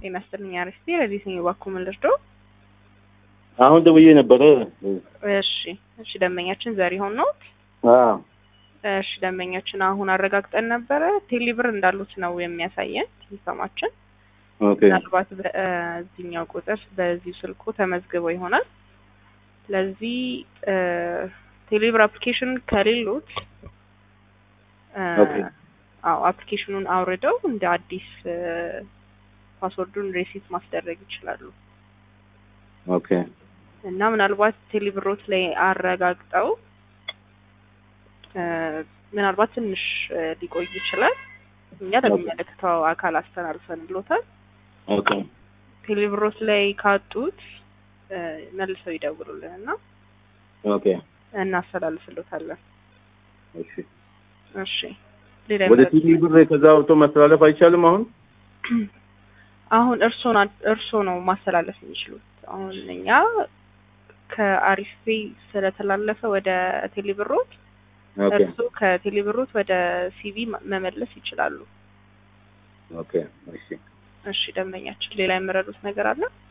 ጤና ይስጥልኝ አርዕስቴ ረዲት ነኝ። እባክዎ ምን ልርዳዎ? አሁን ደውዬ ነበረ። እሺ እሺ፣ ደንበኛችን ዘሪሁን ነዎት? አዎ እሺ፣ ደንበኛችን አሁን አረጋግጠን ነበረ ቴሌብር እንዳሉት ነው የሚያሳየን ሲስተማችን። ኦኬ ምናልባት በዚህኛው ቁጥር በዚሁ ስልኩ ተመዝግበው ይሆናል። ስለዚህ ቴሌብር አፕሊኬሽን ከሌሎት ኦኬ። አዎ አፕሊኬሽኑን አውርደው እንደ አዲስ ፓስወርዱን ሬሲት ማስደረግ ይችላሉ። ኦኬ እና ምናልባት ቴሌብሮት ላይ አረጋግጠው ምናልባት ትንሽ ሊቆይ ይችላል። እኛ ለሚመለከተው አካል አስተላልፈንልዎታል። ኦኬ ቴሌብሮት ላይ ካጡት መልሰው ይደውሉልን እና ኦኬ እናስተላልፍልዎታለን። እሺ እሺ ሌላ ወደ የምረዱት ቲቪ ብር ከዛ አውጥቶ ማስተላለፍ አይቻልም አሁን? አሁን እርስዎ ና- እርስዎ ነው ማስተላለፍ የሚችሉት። አሁን እኛ ከአሪፍ ፔይ ስለተላለፈ ወደ ቴሌብሮት ኦኬ እርስዎ ከቴሌብሮት ወደ ሲቪ ማ- መመለስ ይችላሉ። ኦኬ እሺ እሺ ደንበኛችን ሌላ የምረዱት ነገር አለ?